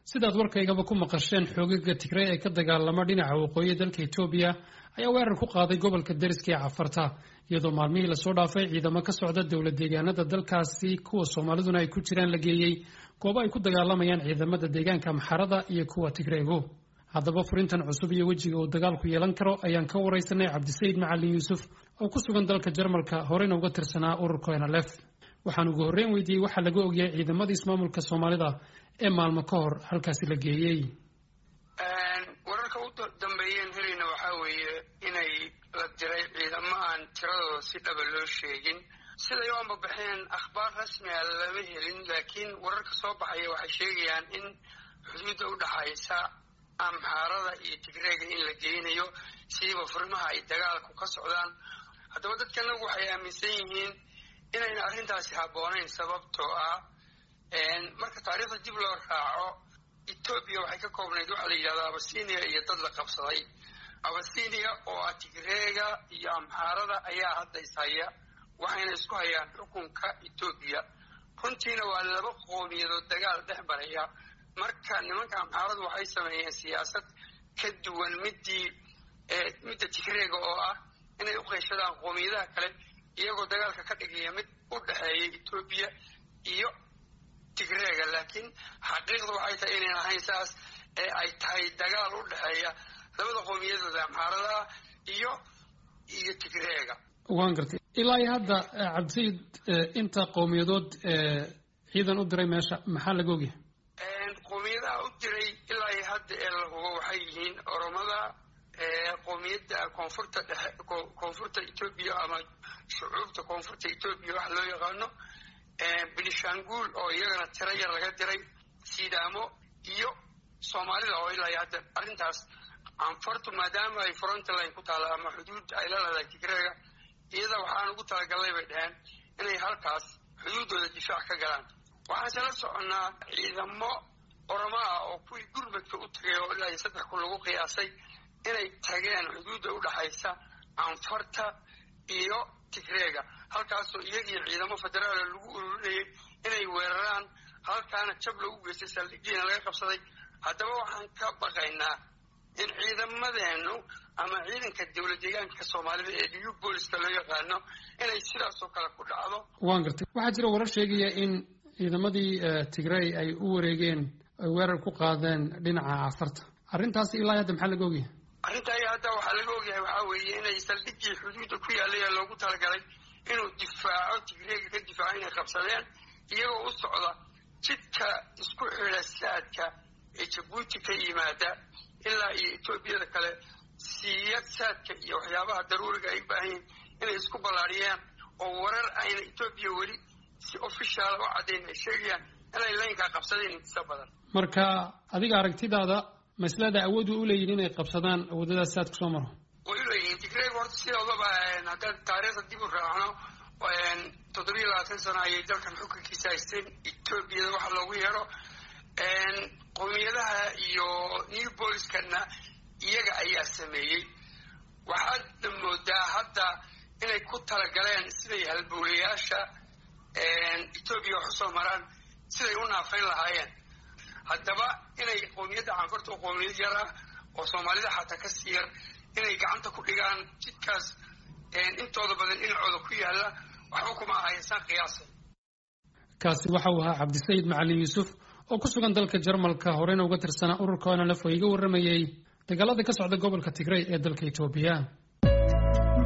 sidaad warkaygaba ku maqasheen xoogaga tigray ee ka dagaalama dhinaca waqooyi dalka etoobiya ayaa weerar ku qaaday gobolka deriska ee cafarta iyadoo maalmihii lasoo dhaafay ciidamo ka socda dowlad deegaanada dalkaasi kuwa soomaaliduna ay ku jiraan la geeyey goobo ay ku dagaalamayaan ciidamada deegaanka maxarada iyo kuwa tigreegu haddaba furintan cusub iyo wejiga uu dagaalku yeelan karo ayaan ka waraysanay cabdisayid macalin yuusuf oo ku sugan dalka jarmalka horeyna uga tirsanaa ururka nlf waxaan ugu horreyn weydiiyey waxaa laga ogyahay ciidamada ismaamulka soomaalida ee maalmo ka hor halkaasi la geeyey wararka u dambeeyeen helayna waxaa weeye inay la diray ciidamo aan tiradooda si dhaba loo sheegin siday u ambabaxeen akhbaar rasmiga lama helin laakiin wararka soo baxaya waxay sheegayaan in xuduudda u dhaxaysa amxaarada iyo tigreega in la geynayo siiba furimaha ay dagaalku ka socdaan haddaba dadkanagu waxay aaminsan yihiin inayna arrintaasi habboonayn sababtoo ah marka taariikhda dib loo raaco etoobiya waxay ka koobnayd waxaa la yidhahdaa abasinia iyo dad la qabsaday abasinia oo ah tigreega iyo amxaarada ayaa hadda ishaya waxayna isku hayaan xukunka etoobiya runtiina waa laba qoomiyadood dagaal dhex maraya marka nimanka amxaaradu waxay sameeyeen siyaasad ka duwan midii midda tigreega oo ah inay u qeyshadaan qoomiyadaha kale iyagoo dagaalka ka dhigaya mid u dhexeeya etoobiya iyo tigreega laakiin xaqiiqda waxay tahay inayn ahayn saas ee ay tahay dagaal u dhexeeya labada qoomiyadooda amxaarada ah iyo iyo tigreega waan gartay ilaa iyo hadda cabdisayid inta qowmiyadood ciidan u diray meesha maxaa laga ogyahay qoomiyadaha u diray ilaa iyo hadda ee la hubo waxay yihiin oromada qoomiyadda koonfurta dhexe koonfurta etoobiya ama shucuubta koonfurta etoobiya waxa loo yaqaano benishanguul oo iyagana tiro yar laga diray sidaamo iyo soomaalida oo ilaa iyo hadda arrintaas canfartu maadaama ay frontline ku taalla ama xuduud ay la leedahay tigreega iyada waxaan ugu talagalnay bay dhaheen inay halkaas xuduuddooda difaac ka galaan waxaanse la soconnaa ciidamo oromo ah oo kuwii gurmadka u tagay oo ilaa iyo saddex kun lagu qiyaasay inay tageen xuduudda u dhaxaysa canfarta iyo tigreega halkaasoo iyagii ciidamo federaala lagu ururinayay inay weeraraan halkaana jab lagu geystay saldhigiina laga qabsaday haddaba waxaan ka baqaynaa in ciidamadeenu ama ciidanka dowlad deegaanka soomaalida ee new booliska loo yaqaano inay sidaasoo kale ku dhacdo waan gartay waxaa jira warar sheegaya in ciidamadii tigrey ay u wareegeen ay weerar ku qaadeen dhinaca cafarta arrintaasi ilaa hadda maxaa laga ogyahay arrinta ayaa hadda waxaa laga ogyahay waxaa weeye inay saldhigii xuduudda ku yaallay ee loogu talagalay inuu difaaco tigreega ka difaaco inay qabsadeen iyagoo u socda jidka isku xidha saadka ee jabuuti ka yimaada ilaa iyo etoobiyada kale siiyad saadka iyo waxyaabaha daruuriga ay u baahan yihiin inay isku ballaariyaan oo warar ayna etoobiya weli si ofishaala u caddayn ay sheegayaan inay laynkaa qabsadeen intisa badan marka adiga aragtidaada maslada awood way u leeyihin inay qabsadaan awoodadaas saad kusoo maro way u leeyihiin tigreeg horta sidoodaba haddaan taariikhda dib u raacno toddobiyo labaatan sano ayay dalkan xukunkiisa haysteen etoobiyada waxa loogu yeedho qowmiyadaha iyo new booliskana iyaga ayaa sameeyey waxaadna moodaa hadda inay ku talagaleen siday halbowlayaasha etoobiya wax usoo maraan siday u naafayn lahaayeen haddaba inay qowmiyadda canfarta oo qowmiyad yar ah oo soomaalida xataa ka sii yar inay gacanta ku dhigaan jidkaas intooda badan dhinacooda ku yaalla waxba kuma ahaysaan qiyaasay kaasi waxa uu ahaa cabdisayid macalin yuusuf oo ku sugan dalka jarmalka horeyna uga tirsanaa ururka onlf oo iga warramayey dagaalada ka socda gobolka tigrey ee dalka etoobiya